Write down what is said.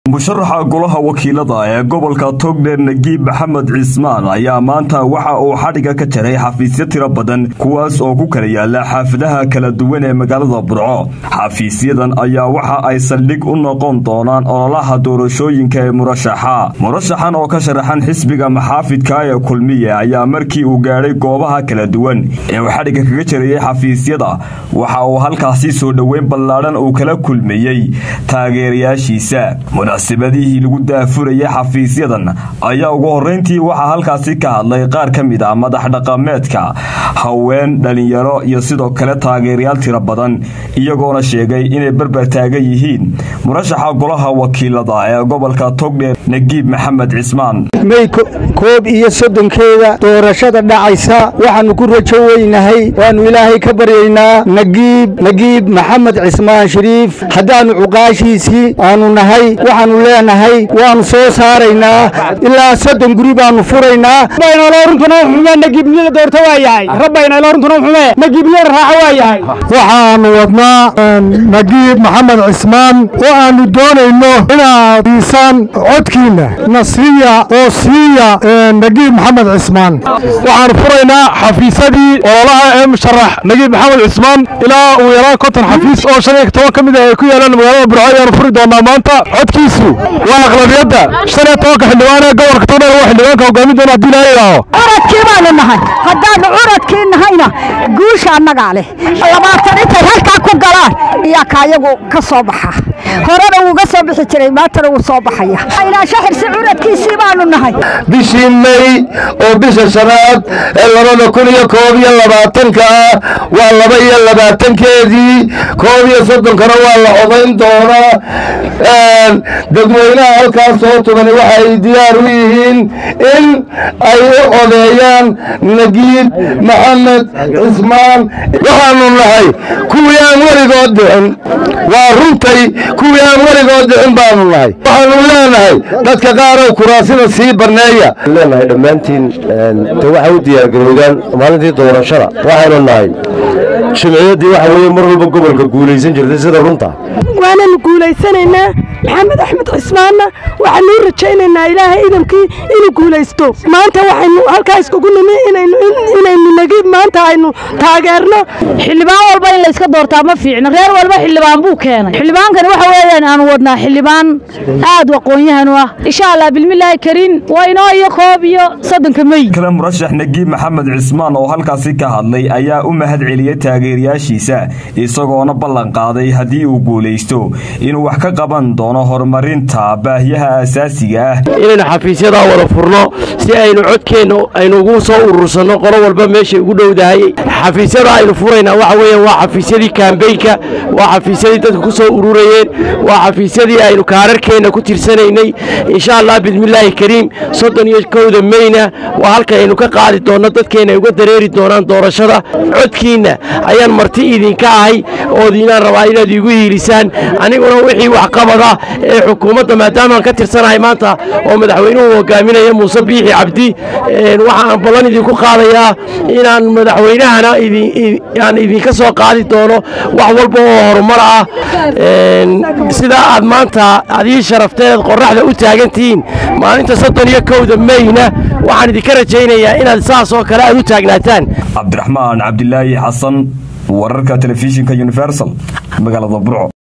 musharaxa golaha wakiilada ee gobolka togdheer nagiib maxamed cismaan ayaa maanta waxa uu xadhiga ka jaray xafiisyo tiro badan kuwaas oo ku kala yaala xaafadaha kala duwan ee magaalada burco xafiisyadan ayaa waxa ay saldhig u noqon doonaan ololaha doorashooyinka ee murashaxa murashaxan oo ka sharaxan xisbiga maxaafidka ee kulmiye ayaa markii uu gaadhay goobaha kala duwan ee uu xadhiga kaga jarayay xafiisyada waxa uu halkaasi soo dhoweyn ballaadhan uu kala kulmayey taageerayaashiisa munaasabadihii lagu daafurayay xafiisyadan ayaa ugu horrayntii waxaa halkaasi ka hadlay qaar ka mid ah madax dhaqameedka haween dhalinyaro iyo sidoo kale taageerayaal tiro badan iyagoona sheegay inay barbar taagan yihiin murashaxa golaha wakiilada ee gobolka togdheer nagiib maxamed cismaan may koob iyo soddonkeeda doorashada dhacaysa waxaannu ku rajo weynahay waannu ilaahay ka baryaynaa nagiib nagiib maxamed cismaan shariif haddaannu cuqaashiisii aanu nahay waxaannu leenahay waannu soo saaraynaa ilaa soddon guri baannu furaynaa waxaannu wadnaa nagiib maxamed cismaan oo aannu doonayno inaad diisaan codkiinna na siiya oo siiya nagiib maxamed cismaan waxaannu furaynaa xafiisyadii ololaha ee musharax nagiib maxamed cismaan ilaa uu yaraa konton xafiis oo shan iyo toban ka mid ah ay ku yaalaan magaalada burco ayaannu furi doonaa maanta codkiisu waa aqlabiyadda shan iyo tobanka xildhibaan ee gobolka togdheer waa xildhibaanka hogaamin doona haddii laa ilaaho curadkii baanu nahay haddaannu curadkii nahayna guusha annagaa leh labaatan intay halkaa ku galaan iyaa kaayagu ka soo baxa horena wuuga soo bixi jiray maantana wuu soo baxaya ilaasho xirsi curadkiisii baanu nahay bishii may oo bisha shanaad ee labada kun iyo koob iyo labaatanka ah waa laba iyo labaatankeedii koob iyo soddonkana waa la codayn doonaa dadweynaha halkaas soo tugani waxay diyaar u yihiin in ay u codeeyaan nagiib maxamed cismaan waxaanu nahay kuwii aan weligood dhicin waa runtay kuwii aan weligood dhicin baanu nahay waxaanu leenahay dadka qaaroo kuraasida sii barneeya leenahay dhammaantiin de waxay u diyaargarowdaan maalintii doorashada waxaynu nahay jimciyaddii waxa weeye mar walba gobolka guulaysan jirtay sida runta waananu guulaysanaynaa maxamed axmed cismaanna waxaanu u rajaynaynaa ilaahay idamkii inuu guulaysto maanta waxaynu halkaa iskugu nimi inaynu nagiib maanta aynu taageerno xildhibaan walba in layska doortaa ma fiicno reer walba xildhibaan buu keenay xildhibaankani waxa weeyaan aanu wadnaa xildhibaan aad u aqoon-yahan u ah insha allah bilmillaahi kariin waa inoo iyo koob iyo soddonka mey kale murashax nagiib maxamed cismaan oo halkaasi ka hadlay ayaa u mahad celiyey taageerayaashiisa isagoona ballan qaaday haddii uu guulaysto inuu wax ka qaban doono horumarinta baahiyaha asaasiga ah inaynu xafiisyadaa wada furno si aynu codkeenna aynu ugu soo urursanno qolo walba meeshay ugu dhowdahay xafiisyada aynu furaynaa waxa weeyaan waa xafiisyadii kaambeynka waa xafiisyadii dadka ku soo ururayeen waa xafiisyadii aynu kaararkeenna ku tirsanaynay insha allah bismillaahi kariim soddon iyo kowda meyna waa halka aynu ka qaadi doonno dadkeenna ay uga dareeri doonaan doorashada codkiinna ayaan marti idinka ahay oodiinaan rabaa inaad iigu hiilisaan aniguna wixii waxqabada ee xukuumadda maadaamaan ka tirsanahay maanta oo madaxweynuhu hogaaminaya muuse biixi cabdi waxaan ballan idinku qaadayaa inaan madaxweynahana aan idinka soo qaadi doono wax walba oo horumar ah sidaa aad maanta adii sharafteed qorraxda u taagantihiin maalinta soddon iyo kowda meyna waxaan idinka rajaynayaa inaad saas oo kale aad u taagnaataan cabdiraxmaan cabdilaahi xasan wararka telefishinka universal magaalada burco